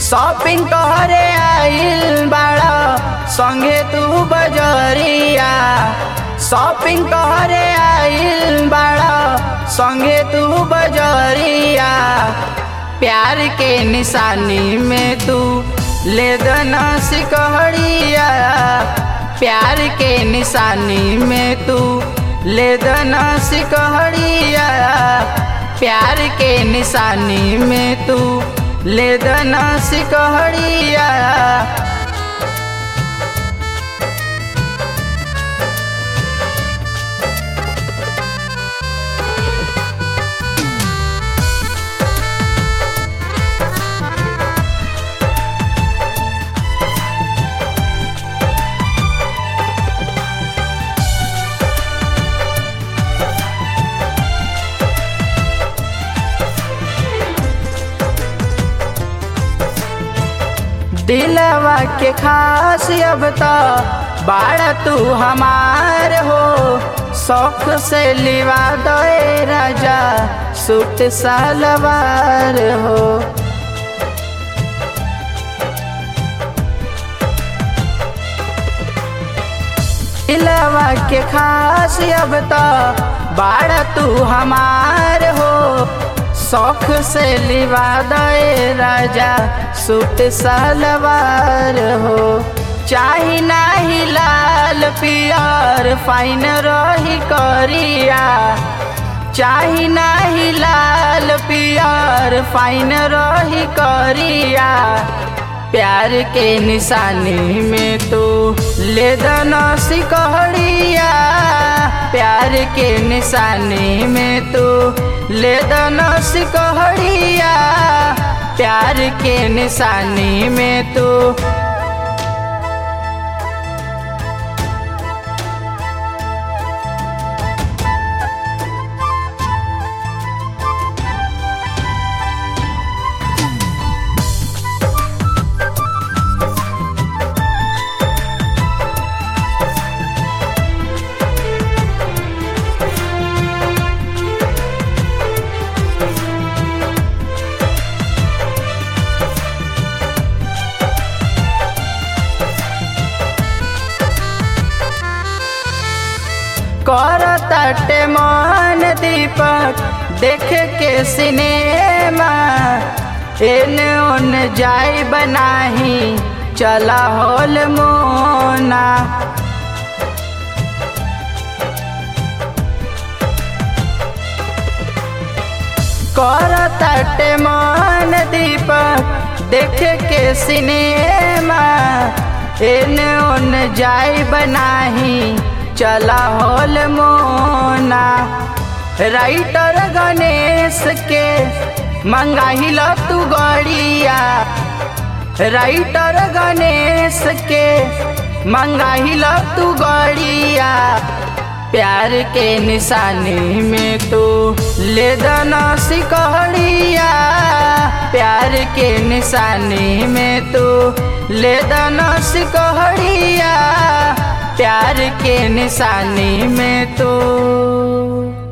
shopping करे आइल बाड़ा संगे तू बजरिया शॉपिंग करे आइल बाड़ा संगे तू बजरिया प्यार के निशानी में तू ले दना सिकहड़िया प्यार के निशानी में तू ले दना सिकहड़िया प्यार के निशानी में तू ले दना सिकहड़िया दिलवा के खास अब तो बाड़ा तू हमार हो शौक से लिवा दे राजा सूट सलवार हो दिलवा के खास अब तो बाड़ा तू हमार हो शौक से लिवा दे राजा सूट सलवार हो चाही नाही लाल पियर फाइन रही करिया चाही नाही लाल पियर फाइन रही करिया प्यार के निशानी में तू ले दना सिकहड़िया प्यार के निशानी में तू ले दना सिकहड़िया प्यार के निशानी में तू कर तटे मन दीपक देख के सिनेमा एने ओन जाई बनाही चला होल मोना कर तटे मन दीपक देख के सिनेमा एने ओन जाई बनाही चला होल मोना राइटर गणेश के मंगाहिल तू गड़िया राइटर गणेश के मंगाहिल तू गड़िया प्यार के निशानी में तू ले दना सिकहड़िया प्यार के निशानी में तू ले दना सिकहड़िया प्यार के निशानी में तू